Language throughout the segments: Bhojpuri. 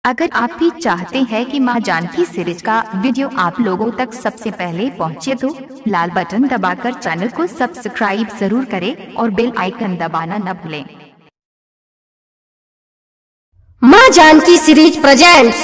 अगर आप भी चाहते हैं कि मां जानकी सीरीज का वीडियो आप लोगों तक सबसे पहले पहुंचे तो लाल बटन दबाकर चैनल को सब्सक्राइब जरूर करें और बेल आइकन दबाना न भूलें माँ जानकी सीरीज प्रेजेंट्स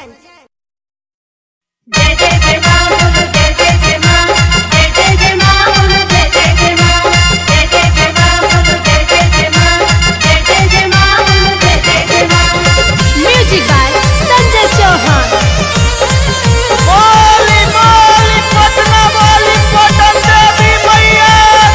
जय जय जय मां बोलो जय जय जय मां जय जय जय मां बोलो जय जय जय मां जय जय जय मां बोलो जय जय जय मां जय जय जय मां बोलो जय जय जय मां म्यूजिक बाय संजय चौहान बोली बोली पटना वाली पटन देवी मैया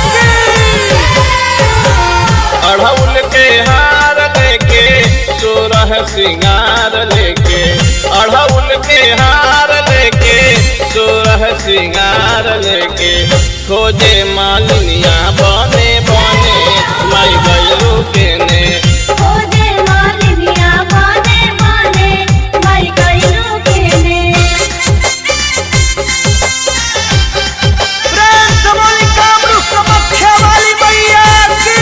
की अढ़उल के हार लेके सोरह सिंगार लेके अढ़उल के हार लेके सोरह सिंगार लेके खोजे मालिनिया बने बने माई गयरू के ने ओ जय मालिनिया बाने बाने माई कइलो केने प्रेम से बोली कामरू कमख्या वाली मैया की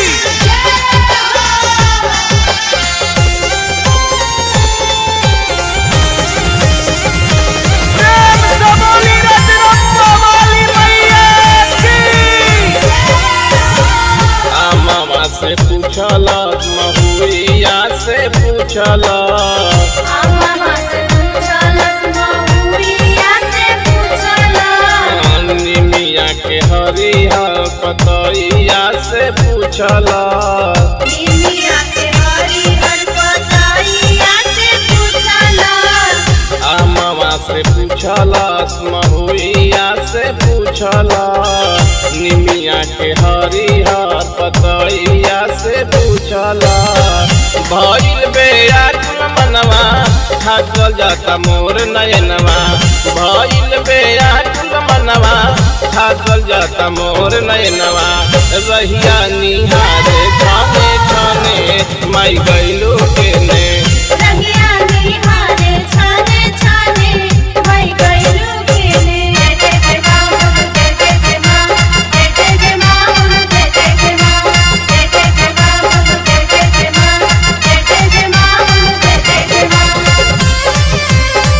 प्रेम से बोली रजरप्पा वाली मैया की आ मामा से पूछला महुइया से पूछला मामा से पूछलस महुइया से पूछला निमिया के हरिया पतैया से पूछला निमिया के हरिहर पतैया से पूछला आ मामा से पूछला महुइया से पूछला निमिया के हरिया पतैया से पूछला भइल बेयाकुल मनवा थाकल जाता मोर नयनवा भइल बेयाकुल मनवा थाकल जाता मोर नयनवा रहिया निहारे खाने खाने माई गइलो के ने रंगिया निहारे छाने छाने माई कइलो केने जय जय जय मां बोलो जय जय जय मां जय जय जय मां बोलो जय जय जय मां जय जय जय मां बोलो जय जय जय मां जय जय जय मां बोलो जय जय जय मां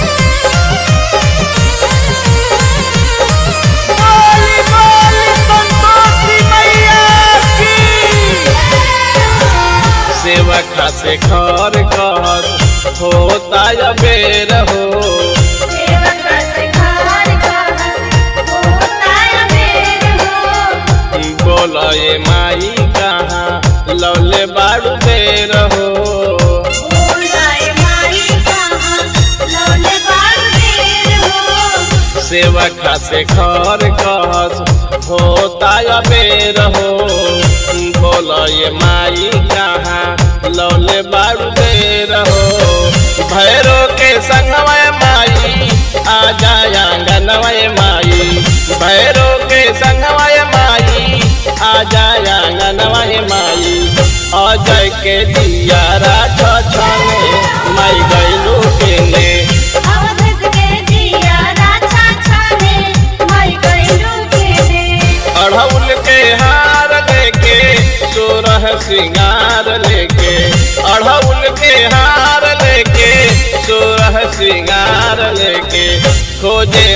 बोली बोली संतोषी मैया की सेवका से घर कहत होता या बेर हो सेवक से खार खास होता है बेर हो बोल ये माई कहाँ लौले बाड़ू बेर हो बोलाए माई कहाँ लौले बाड़ बेर हो सेवका से घर कहत होता या बेर हो बोल ये माई कहाँ लौले बाड़ू बेर हो भैरो के संगमय माई आ जाया गनवय माई भैरो के संगमय माई आ जाया गनवय माई अजय के दिया राछ छने माई गैलू के ने अवधस के जिया राछा छाने माई कइलो केने अढ़उल के हार लेके सोरह सिंगार लेके अढ़उल के हार लेके सोरह सिंगार लेके खोजे